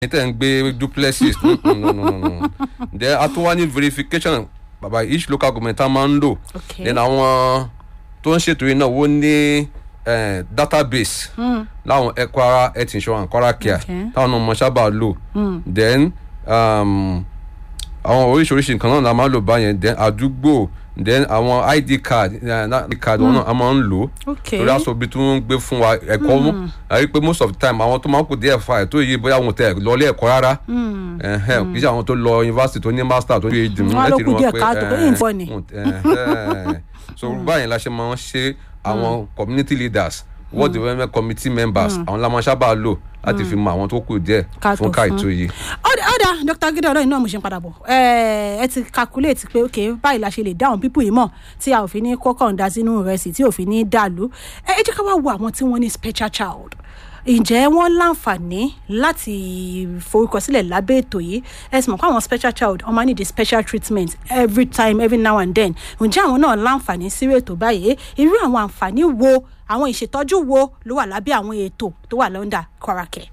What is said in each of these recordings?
tẹ̀ ń gbé duplexes no no no no no then a tún wá ní verification bàbá each local government tá a máa ń lò Okay. then àwọn tó ń ṣètò yìí náà wọ́n ní eh, database láwọn ẹ Kwara health insurance Kwara care Okay. táwọn ọmọ sábà lò then um, àwọn oríṣiríṣi nǹkan náà la máa ń lò báyẹn then àdúgbò then àwọn id card eh, na- id card wọn náà a máa ń lò Okay. torí aṣọ ibi tí wọ́n ń gbé fún wa ẹ̀kọ́ mú àrí pé most of the time àwọn tó máa ń kù díẹ̀ fa ẹ̀ tó yí bóyá wọn tẹ̀ lọ ilé ẹ̀kọ́ rárá ẹ̀hẹ́n, kì í ṣe àwọn tó lọ yunifásitì tó ní master tó ní phd mú Wọ́n á ló ẹ̀ ti kù rí díẹ̀ wọn pé káàtó, pé ẹ̀hẹ́n, ìfọ́ ni. ẹ̀hẹ́n. so báyìí la ṣe máa ń ṣe àwọn community leaders ward development committee members àwọn la máa sábà lò láti fi mọ àwọn tó kù díẹ̀ Káàtó fún káìtó yìí. ọ̀dà ọ̀dà dr gidi ọ̀rọ̀ iná mo ṣe ń padà bọ̀ ẹ ẹ ti calculate pé ok báyìí la ṣe lè dá àwọn pípù yìí mọ̀ tí a ò fi ní kọ́kọ́ ń da sínú ìrẹsì tí ò fi ní dàlú ẹ ẹ jẹ́ ká wá wo àwọn tí wọ́n ní special child ǹjẹ́ wọ́n láǹfààní láti forúkọsílẹ̀ lábẹ́ ètò yìí ẹ sì mọ̀ pé àwọn special child wọ́n máa need a special treatment every time every now and then ǹjẹ́ àwọn náà láǹfààní sírò ètò báyìí irú àwọn àǹfààní wo àwọn ìṣètọ́jú wo ló wà lábẹ́ àwọn ètò tó wà lọ́ndà Kwara Care.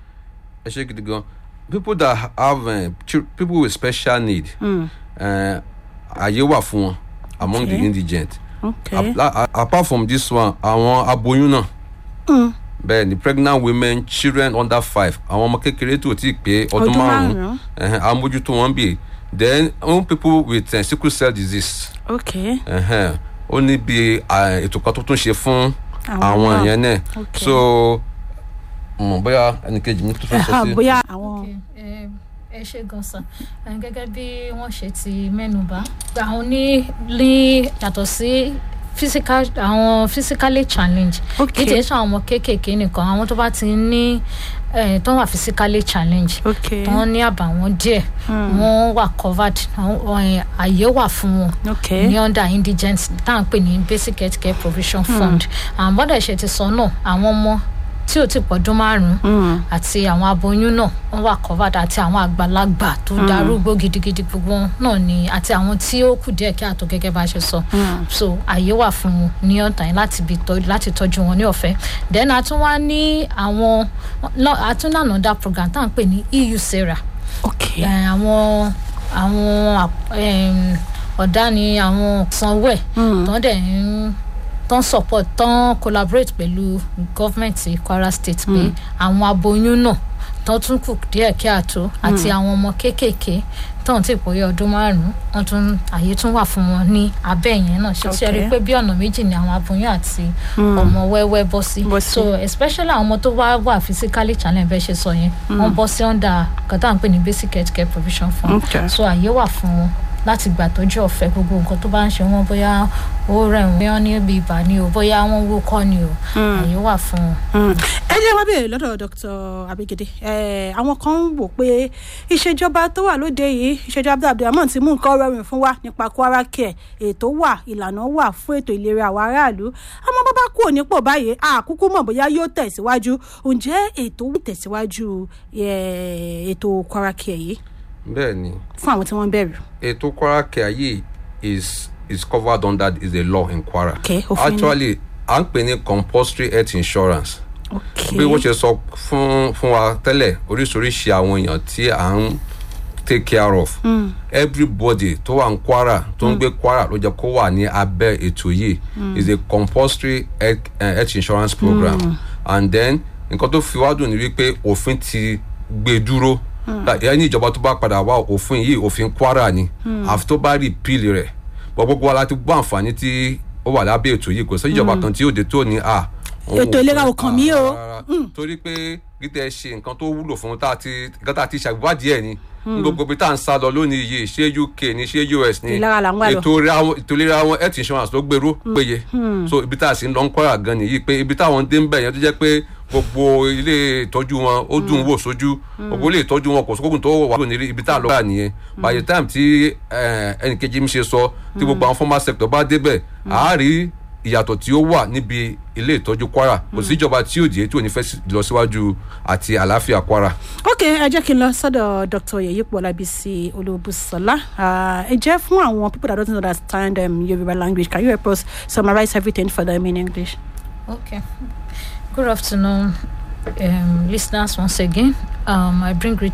ẹ ṣe gidi gan people that have uh, chil- people with special need uh, àyè wà fún wọn among Okay. the indigent Okay. Apla- a- apart from this one àwọn aboyún náà bẹ́ẹ̀ ni pregnant women children under five àwọn ọmọ kékeré tó ti pé ọdún Ọdún márùn-ún márùn-ún. ẹ̀hẹ́n, à ń mójútó wọn bí then àwọn people with uh, sickle cell disease okay. ẹ̀hẹ́n, ó ní bí uh, ètò kan tó tún ṣe fún Àwọn àwọn náà. yẹn náà Okay. so mọ̀ bóyá ẹnìkejì mi tó fẹ́ sọ sí. bóyá àwọn. Okay, eh, ẹ ṣe gan san Eh, gẹ́gẹ́ bí wọ́n ṣe ti mẹ́nuba àwọn ní ní yàtọ̀ sí physical àwọn physically challenge Okay. kì í ṣe àwọn ọmọ kéékèèké nìkan àwọn tó bá ti ní eh, tó wà physically challenge Okay. tó wọ́n ní àbàwọ́n díẹ̀ wọ́n wà covered àwọn, eh, àyè wà fún wọn Okay. ní under indigent tá à ń pè ní basic health care provision fund àwọn bọ́dà ṣe ti sọ náà àwọn ọmọ tí ò ti pọ̀dún márùn-ún àti àwọn aboyún náà wọ́n wà covered àti àwọn àgbàlagbà tó darúgbó gidigidi gbogbo wọn náà ni àti àwọn tí ó kù díẹ̀ kí àtọ̀ gẹ́gẹ́ bá a ṣe sọ so àyè wà fún wọn ní ọ̀tá yẹn láti bí tọ́ láti tọ́jú wọn ní ọ̀fẹ́ then a tún wá ní àwọn lọ- a tún ní another program tá à ń pè ní EU Sarah okay. Eh, àwọn àwọn ap- em, ọ̀dà ni àwọn sanwó ẹ̀ tán dẹ̀ ń tán support tán collaborate pẹ̀lú gọ́fìmẹ̀ntì Kwara State pé àwọn aboyún náà tán tún kù díẹ̀ kí àtó àti àwọn ọmọ kéékèèké tán ti pòye ọdún márùn-ún wọn tún àyè tún wà fún wọn ní abẹ́ yẹn náà ṣe ṣe rí i Okay. pé bí ọ̀nà méjì ni àwọn aboyún àti ọmọ wẹ́wẹ́ bọ́ sí Bọ́ sí. so especially àwọn ọmọ tó wá wà physically challenged bẹ́ẹ̀ ṣe sọ yẹn wọ́n bọ́ sí under nǹkan tá à ń pè ní basic health care provision fund Okay. so àyè wà fún wọn láti gbà tọ́jú ọ̀fẹ́ gbogbo nǹkan tó bá ń ṣe wọ́n bóyá ó rẹ̀ wọ́n bóyá ní ibi ibà ni o bóyá wọ́n wúkọ́ ni o àyè wà fún wọn. Mm. ẹ jẹ́ wá bèèrè lọ́dọ̀ dr abigede Eh, àwọn kan ń wò pé ìṣèjọba tó wà lóde yìí ìṣèjọba abdulrahman ti mú nǹkan rọrùn fún wa nípa Kwara Care ètò wà ìlànà wà fún ètò ìlera àwọn aráàlú àmọ́ bàbá kú nípò báyìí àkúkú mọ̀ bóyá yóò tẹ̀síwájú ǹjẹ́ ètò ń tẹ̀síwájú eh, ètò Kwara Care yìí bẹ́ẹ̀ ni fún àwọn tí wọ́n ń bẹ̀rù. ètò Kwara Care yìí is is covered under is a law in Kwara. Okay, òfin ni. actually à ń pè ní compulsory health insurance. Okay. bí wọ́n ṣe sọ fún fún wa tẹ́lẹ̀ oríṣiríṣi àwọn èèyàn tí à ń take care of. everybody tó wà ní Kwara tó ń gbé Kwara ló jẹ́ kó wà ní abẹ́ ètò yìí is a compulsory health, uh, health insurance program and then nǹkan tó fi wá dùn ní wípé òfin ti gbé dúró ẹni ìjọba tó bá padà wá òfin yìí òfin Kwara ni àfi tó bá repeal rẹ̀ bọ́ gbogbo wa láti gbọ́ àǹfààní tí ó wà lábẹ́ ètò yìí kò sí ìjọba kan tí yóò dé tó ní à òun Ètò ò ìlera fẹ́- ò kàn mí à, o. rárá, rárá. torí pé gítẹ̀ ṣe nǹkan tó wúlò fún tá a ti nǹkan tá a ti ṣàgbádìí ẹ̀ ni ní gbogbo ibi tá à ń sá lọ lónìí yìí ṣé UK ni ṣé US ni Ìlara là ń wá lọ. ètò ìlera wọn- ètò ìlera wọn health insurance ló gbèrú péye so ibi tá a sì ń lọ ń kọ́ra gan nìyí pé ibi táwọn dé ń bẹ̀ yẹn tó jẹ́ pé gbogbo ilé ìtọ́jú wọn ó dùn wò sójú gbogbo ilé ìtọ́jú wọn kò sókòkùn tó wà lónìí ibi tá a lọ wà nìyẹn by the time tí ẹnìkejì mi ṣe sọ tí gbogbo àwọn formal sector bá débẹ̀ àá rí ìyàtọ̀ tí ó wà níbi ilé ìtọ́jú Kwara kò síjọba tí ò jẹ́ tí ò ní fẹ́ sí- lọ síwájú àti àlàáfíà Kwara. ok ẹ jẹ́ kí n lọ sọ́dọ̀ dr yeyipo olabisi olúbùsọ̀lá ẹ jẹ́ fún àwọn people that don't understand um, Yoruba language can you help us summarize everything for them in English. Okay. Good afternoon, um, listeners. Once again, um, I bring greetings.